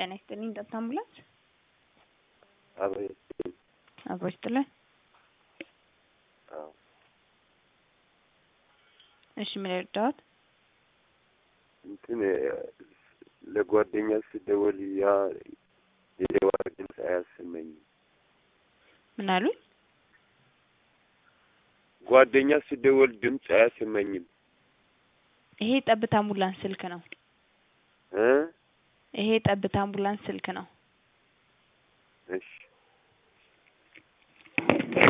ጤና ይስጥልኝ ጠብታ አምቡላንስ አቤት። አብሮ ይስጥልን። አዎ እሺ ምን ይርዳዎት? እንትን ለጓደኛ ስደውል ያ የደዋ ድምፅ አያሰማኝም። ምን አሉኝ? ጓደኛ ስደውል ድምፅ አያሰማኝም ይሄ ጠብታ አምቡላንስ ስልክ ነው። እ ይሄ ጠብታ አምቡላንስ ስልክ ነው። እሺ